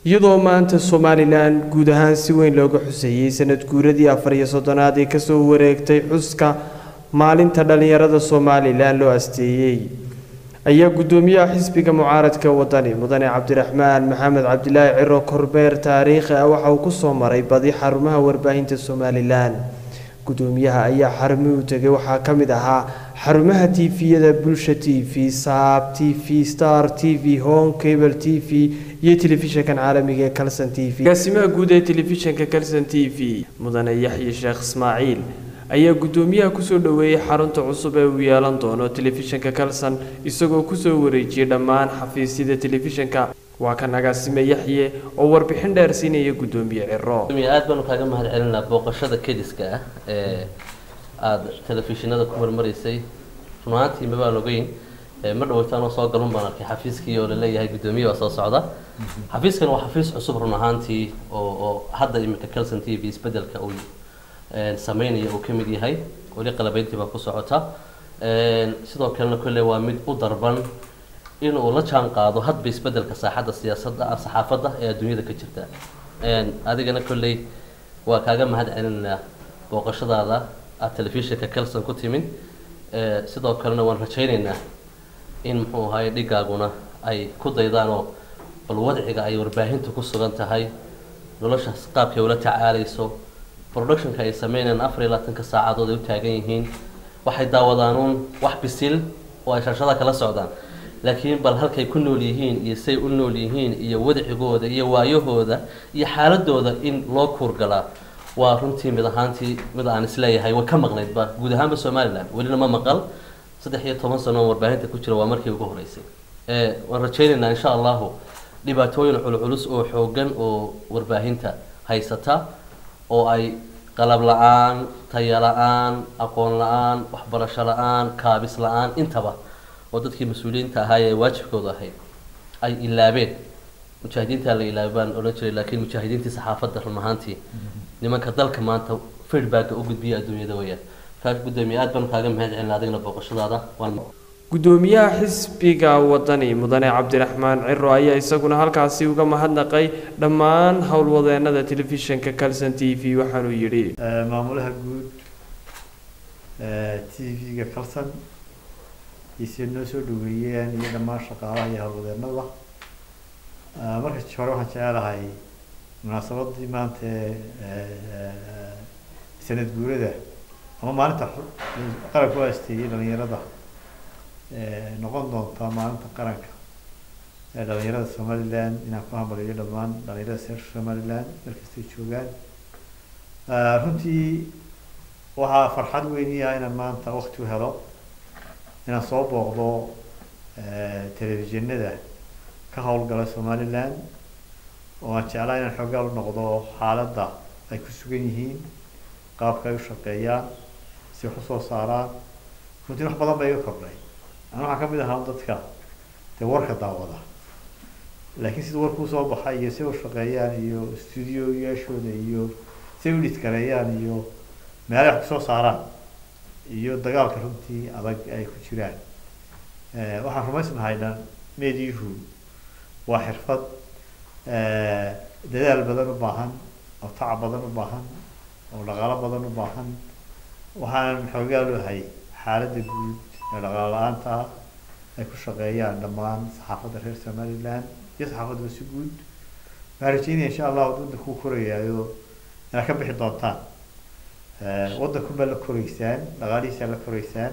iyadoo maanta somalilan guud ahaan si weyn looga xuseeyey sanad guuradii afar iyo soddonaad ee kasoo wareegtay xuska maalinta dhallinyarada somalilan loo asteeyey ayaa guddoomiyaha xisbiga mucaaradka wadani mudane cabdiraxmaan maxamed cabdilaahi ciro korbeer taariikhi ah waxa uu kusoo maray badi xarumaha warbaahinta somalilan guddoomiyaha ayaa xarumihii u tegay waxaa ka mid ahaa xarumaha tifiyada bulsha t v saab t v star t v home cable t v iyo telefishinkan caalamiga ee calson t v agaasimaha guud ee telefishinka calson t v mudane yaxye sheekh ismaaciil ayaa guddoomiyaha kusoo dhoweeyey xarunta cusub ee uu yeelan doono telefishinka calson isagoo kusoo wareejiyey dhammaan xafiisyada telefishinka waa kan agaasime yaxye oo warbixin dheer siinaya guddoomiye ciro aad baanu kaaga mahad celinaa booqashada kediska ah ee aada telefishinada ku marmaraysay run ahaantii mabaan ogeyn ma dhaweytaanoo soo galun baan arkay xafiiskii oo laleeyahay guddoomiye waa soo socda xafiiskan waa xafiis cusub run ahaantii oo oo hadda iminka calson t v isbedelka uu sameynaya uu ka mid yahay weli qalabeyntii baa ku socota sidoo kalena kolley waa mid u darban in uu la jaan qaado hadba isbedelka saaxadda siyaasadda saxaafadda ee adduunyada ka jirta adigana kolley waa kaaga mahad celinaynaa booqashadaada aad telefishinka calson ku timin sidoo kalena waan rajaynaynaa in muxuu ahaye dhigaaguna ay ku daydaan oo bal wadciga ay warbaahintu ku sugan tahay noloshaas qaabkay ula tacaalayso productionka ay sameynayaan afar iyo labaatanka saacadood ay u taagan yihiin waxay daawadaanuun wax bisil oo ay shashada kala socdaan laakiin bal halkay ku nool yihiin iyo say u nool yihiin iyo wadcigooda iyo waayahooda iyo xaaladooda in loo kuurgalaa waa runtii mid ahaantii mid aan isleeyahay way ka maqnaydba guud ahaanba somalilan welina ma maqal saddex iyo toban sano oo warbaahinta ku jira waa markii ugu horeysay waan rajaynaynaa insha allahu dhibaatooyin culculus oo xoogan oo warbaahinta haysata oo ay qalab la-aan taya la-aan aqoon la-aan waxbarasho la-aan kaabis la-aan intaba oo dadkii mas-uuliyiinta ahaa ee waajibkooda ahayd ay ilaabeen mujaahidiintaa la ilaabay baan odhan jiray laakiin mujaahidiintii saxaafadda run ahaantii nimanka dalka maanta feedbacka u gudbiya adduunyada weyaan kaa guddoomiye aad baan kaaga mahad celina adigna booqashadaada waan guddoomiyaha xisbiga wadani mudane cabdiraxmaan ciro ayaa isaguna halkaasi uga mahadnaqay dhammaan howlwadeenada telefishinka calson t v waxaanuu yidhi maamulaha guud t v-ga calson ise noo soo dhaweeyeen iyo dhammaan shaqaalaha iyo howlwadeenada marka hore waxaan jecelahay munaasabadii maanta sanad guurada ama maalinta qaranka u asteeyey dhalinyarada noqon doonta maalinta qaranka ee dhalinyarada somaliland inaan ku hambaliyo dhammaan dhalinyarada reer somaliland markastay joogaan runtii waxaa farxad weyniya inaan maanta wakti u helo inaan soo booqdo telefishinada ka howlgala somaliland oo aan jeclaa inaan xoogaal u noqdo xaaladda ay ku sugan yihiin qaabka ay u shaqeeyaan si wax usoo saaraan runtii wax badan ba iga kordhay ana waxaan kamid ahaa dadka dee warka daawada laakiin sida warka usoo baxa iyo si u shaqeeyaan iyo studioyaashooda iyo si u dhidkareeyaan iyo meelay wax kusoo saaraan iyo dagaalka runtii adag ay ku jiraan waxaan rumaysnahay dhan meediyuhu waa xirfad dadaal badan u baahan oo tacab badan u baahan oo dhaqaalo badan u baahan waxaan xoogaal u ahay xaaladda guud ee dhaqaalo la-aanta ah ay ku shaqeeyaan dhammaan saxaafadda reer somaliland iyo saxaafaddaba si guud waxaan rajeynaya insha allah waddanka ku korayaayo inaad ka bixi doontaan waddanku baa la koreysaan dhaqaalihiisaa la koreysaan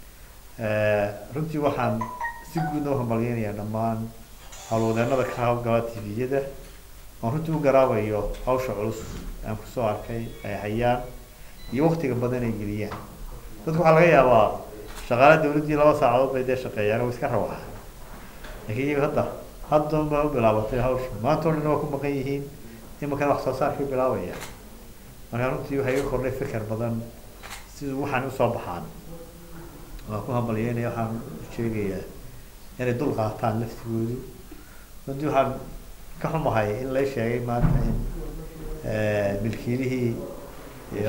runtii waxaan si guudna u hambalyeynayaa dhammaan howlwadeenada ka hawlgala tviyada oon runtii u garaabayo hawsha culus aan kusoo arkay ay hayaan iyo waktiga badan ay geliyaan dadku waxaa laga yaabaa shaqaala dawladdii laba saacadood bay dee shaqeeyaan way iska rawaa laakiin iyaga hadda hadda baa u bilaabatay hawsha maanta o dhan waa ku maqan yihiin imankana wax soo saarkay bilaabayaan marka runtii waxay iga kordhay fikir badan siduu waxaan usoo baxaan waan ku hambalyeynaya waxaan sheegayaa inay dul qaataan laftigoodu runtii waxaan ka xumahay in lay sheegay maanta in milkiilihii iyo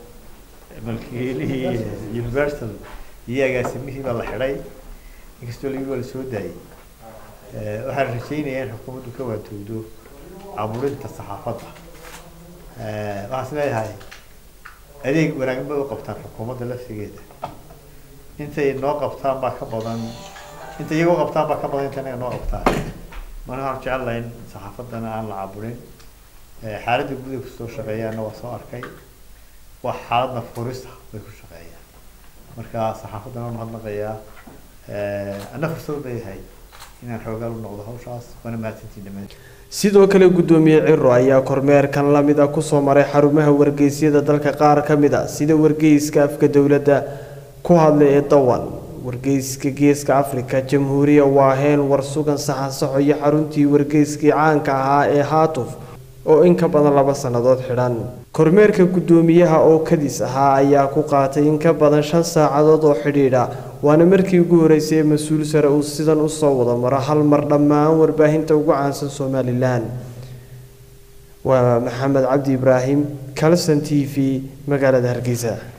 milkiilihii universal iyo agaasimihii baa la xidhay inkastoo lagi waa la soo daayay waxaan rajaynayaa in xukuumaddu ka waantowdo caburinta saxaafadda waxaan is leeyahay adeeg wanaagsan bay u qabtaan xukuumadda laftigeeda intay noo qabtaan baa ka badan inta iyaga u qabtaan baa ka badan inta inaga noo qabtaan marka waxaan jecelahay in saxaafaddana aan la caburin xaaladda gudaha kusoo shaqeeyaana waa soo arkay waa xaaladna furisa bay ku shaqeeyaan marka saxaafaddana waan mahadnaqayaa anna fursad leeyahay inaan xoogaal u noqdo hawshaas waana mahadsantiin dhammaan sidoo kale guddoomiye ciro ayaa kormeerkan lamid ah kusoo maray xarumaha wargeysyada dalka qaar ka mid a sida wargeyska afka dowladda ku hadlay ee dawan wargeyska geeska afrika jamhuuriya waaheen warsugan saxansaxo iyo xaruntii wargeyskii caanka ahaa ee haatuf oo in ka badan laba sannadood xidhan kormeerka guddoomiyaha oo kadis ahaa ayaa ku qaatay in ka badan shan saacadood oo xidhiidha waana markii ugu horeysay ee mas-uul sare uu sidan usoo wada maro hal mar dhammaan warbaahinta ugu caansan somalilan waa maxamed cabdi ibraahim calson t v magaalada hargeysa